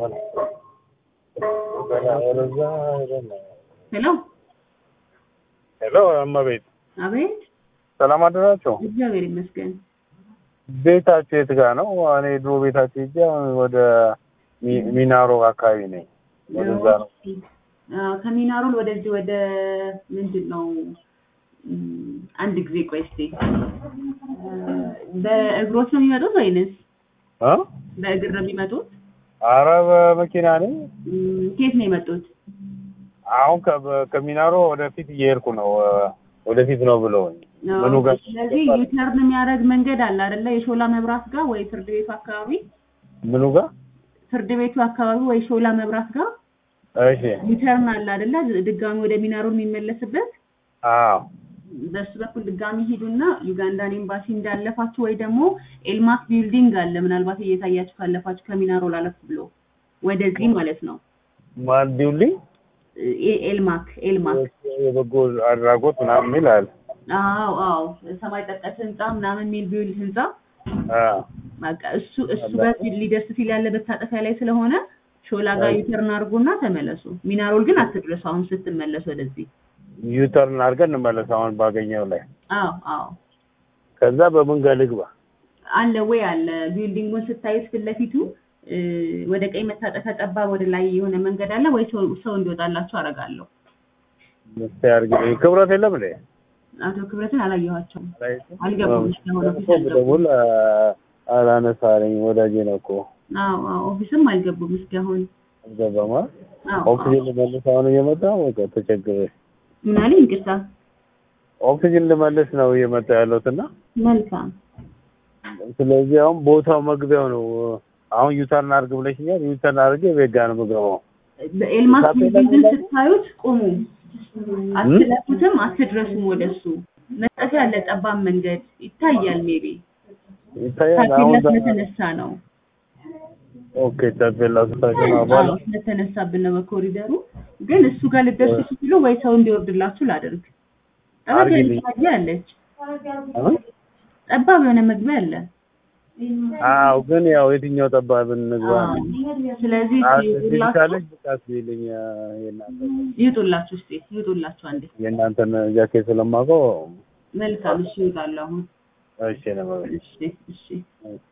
ሄሎ ሄሎ እመቤት አቤት፣ ሰላም አደራችሁ። እግዚአብሔር ይመስገን። ቤታችሁ የት ጋር ነው? እኔ ድሮ ቤታችሁ ሂጄ አሁን ወደ ሚ- ሚናሮ አካባቢ ነኝ። ወደዛ ነው። አዎ፣ ከሚናሮል ወደዚህ ወደ ምንድን ነው እም፣ አንድ ጊዜ ቆይ እስኪ በእግሮት ነው የሚመጡት ወይንስ እ? በእግር ነው የሚመጡት? አረ በመኪና ነኝ። እም፣ ከየት ነው የመጡት? አሁን ከ- ከሚናሮ ወደፊት እየሄድኩ ነው። ወደፊት ነው ብለውኝ ምኑ ጋር ስለዚህ ዩተርን የሚያደርግ መንገድ አለ አይደለ? የሾላ መብራት ጋር ወይ ፍርድ ቤቱ አካባቢ ምኑ ጋር? ፍርድ ቤቱ አካባቢ ወይ ሾላ መብራት ጋር እሺ። ዩተርን አለ አይደለ? ድጋሚ ወደ ሚናሮል የሚመለስበት አዎ በሱ በኩል ድጋሚ ሂዱና ዩጋንዳን ኤምባሲ እንዳለፋችሁ ወይ ደግሞ ኤልማክ ቢልዲንግ አለ ምናልባት እየታያችሁ ካለፋችሁ ከሚናሮል አለፍ ብሎ ወደዚህ ማለት ነው። ማን ዲውልኝ ኤ- ኤልማክ ኤልማክ የበጎ አድራጎት ምናምን የሚል አለ። አዎ አዎ ሰማይ ጠቀስ ህንፃ ምናምን የሚል ቢውል ህንፃ አዎ በቃ እሱ እሱ ጋር ሊደርስ ሲል ያለ መታጠፊያ ላይ ስለሆነ ሾላ ጋር ዩተርን አድርጎና ተመለሱ። ሚናሮል ግን አትድረሱ አሁን ስትመለሱ ወደዚህ። ዩተርን አድርገን እንመለስ አሁን ባገኘው ላይ አዎ አዎ ከዛ በመንገድ ልግባ። አለ ወይ አለ ቢልዲንጉን ስታዩት ፊት ለፊቱ እ፣ ወደ ቀኝ መታጠፊያ ጠባብ ወደ ላይ የሆነ መንገድ አለ ወይ ሰው ሰው እንዲወጣላችሁ አደርጋለሁ። እስኪ አድርጊልኝ። ክብረት የለም እንዴ? አቶ ክብረትን አላየኋቸውም። አልገቡም እስካሁን ኦፊስ አልገቡም። ደውል አላነሳለኝ። ወዳጄ ነው እኮ አዎ አዎ ኦፊስም አልገቡም እስካሁን። አልገባማ። አዎ ኦክሲጅን ልመልስ አሁን እየመጣ በቃ ተቸግሬ ምን አለኝ? ይቅርታ። ኦክሲጅን ልመልስ ነው እየመጣ ያለሁት እና መልካም ስለዚህ አሁን ቦታው መግቢያው ነው። አሁን ዩተርን አድርግ ብለሽኛል። ዩተርን አድርጌ ቤት ጋር ነው የምገባው። በኤልማስ ታፔላ ቢልዲንግን ላይ- ስታዩት ቁሙ፣ አትለፉትም፣ አትድረሱም ወደሱ። መጠፊያ ያለ ጠባብ መንገድ ይታያል። ሜቢ ይታያል አሁን ታፔላ ስለተነሳ ነው። ኦኬ ታፔላ ስታቸው ነው በኋላ አዎ ስለተነሳብን ነው በኮሪደሩ። ግን እሱ ጋር ልደርሱ ስትሉ ወይ ሰው እንዲወርድላችሁ ላደርግ። ጠበብ አድርጊልኝ። መግቢያ አለች፣ እ? ጠባብ የሆነ መግቢያ አለ። አዎ ግን ያው የትኛው ጠባብ እንግባ አዎ። ስለዚህ እስኪ ይውጡላችሁ ካለች ብቃት ቢልኝ የእናንተ ይውጡላችሁ፣ እስኪ ይውጡላችሁ አንዴ። የእናንተን ጃኬት ስለማውቀው መልካም እሺ፣ ይውጣሉ አሁን። እሺ ነው እሺ እሺ ማለት